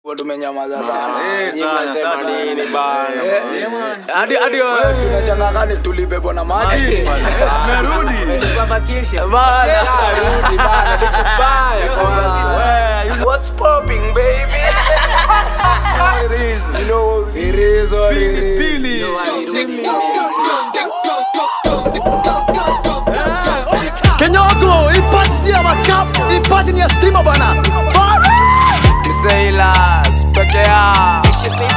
Kwa tumenyamaza sana. Eh, sana, sana. nini bana? Eh, Hadi hadi wewe tunashangaa kani tulibebwa na maji. Merudi. Bana. Rudi bana, vitu baya kwanza. What's popping baby? You know, It is what it is. Pili. Kenyoko, ipasi ya makap, ipasi ni ya stima bana. Sailors peke yao.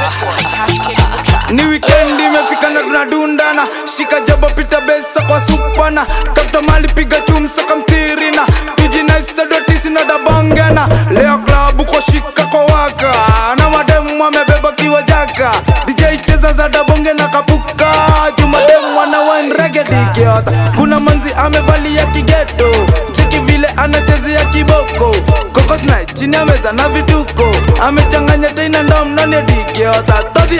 ni wikendi imefika na tunadundana shika jabo pita besa kwa supana tafuta mali piga chumsa kamtirina tujinaisadotisi na dabongena leo klabu kwa shika kwa waka na mademu amebeba kiwa jaka dj cheza za dabonge na kapuka jumademu wana wanregedikiota kuna manzi amevalia kigeto cheki vile anachezea kiboko kokosna chini ameza na vituko amechanganya teina ndomnani adikiota todhie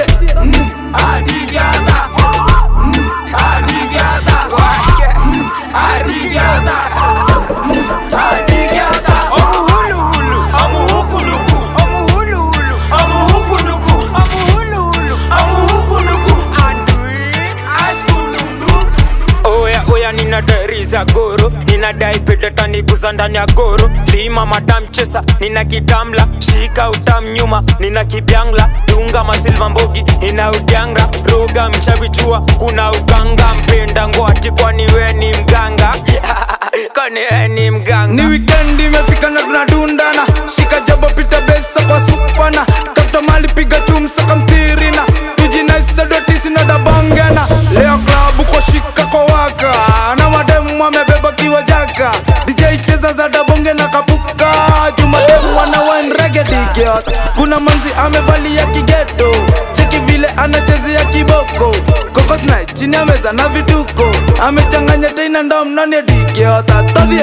oya oya ninadari za goro ninadai petetaniguza ndani ya goro lima madam chesa nina kitamla shika utam nyuma nina kibyangla dunga masilva mbogi ina udyangra roga mchavichua kuna uganga mpenda ngoati kwani we ni mganga kwani we ni mganga ni wikendi imefika na tunadundana shika jabo pita besa kwa supana tafuta mali piga chumsa kamtirina tujinaisadotisi na dabongena leo klabu kwa shika kwa waka na mademu amebeba kiwa jaka dj cheza za dabonge na kapuka jumademu wana wanregedikiot kuna manzi amevalia kigeto cheki vile anachezea kiboko kokosna chini ameza na vituko amechanganya teina ndomnani adikiota todhie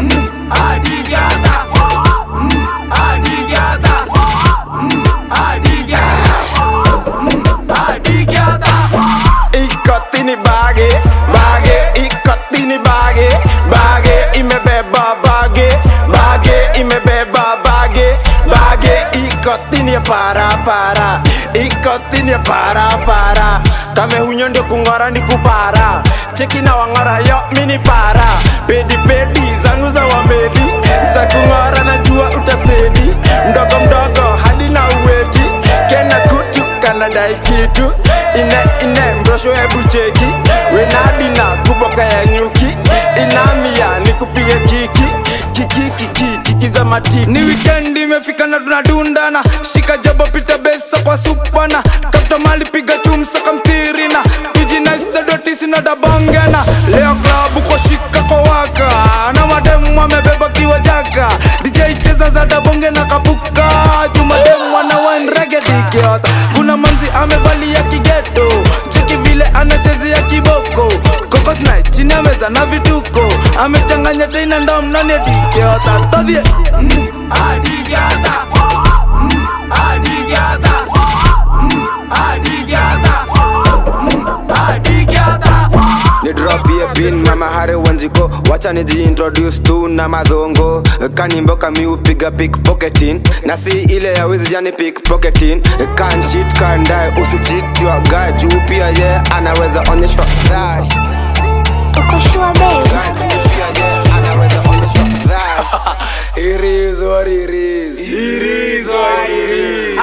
ikotini bage, bage, ikotini bage, bage, imebeba bage, bage, imebeba bage, bage, ikotini ya para para, ikotini ya para para, kame hunyo ndio kung'ora ni kupara, cheki na wang'ora yo mini para, pedi pedi zangu za wamedi, za kung'ora najua utasedi, mdogo mdogo hadi na uweti, kena kutu kanadai kitu ine ine mrosho hebu cheki wenadina kuboka ya nyuki inamia nikupige kiki kiki kiki kiki za matiki ni wikendi imefika na tunadundana shika jabo pita besa kwa supana tafuta mali piga chumsa kamtirina tujinaisadotisi na dabongena leo klabu kwa shika kwa waka na mademu amebeba kiwa jaka dj cheza za dabonge na kapuka jumademu wana wanregedikiota kuna manzi amevalia kigeto cheki vile anachezea kiboko kokosna chini ameza na vituko amechanganya teina ndomnani adikiota todhie ni drop ye bin mama hare wanjiko wacha nijiintroduce tu na madhongo kanimbo kami upiga pickpocketing na si ile ya wizi jani pickpocketing kan cheat kan die usicheat your guy juu pia ye anaweza onyeshwa dhari Uko sure babe? Guy juu pia ye anaweza onyeshwa dhari It is what it is. It is what it is.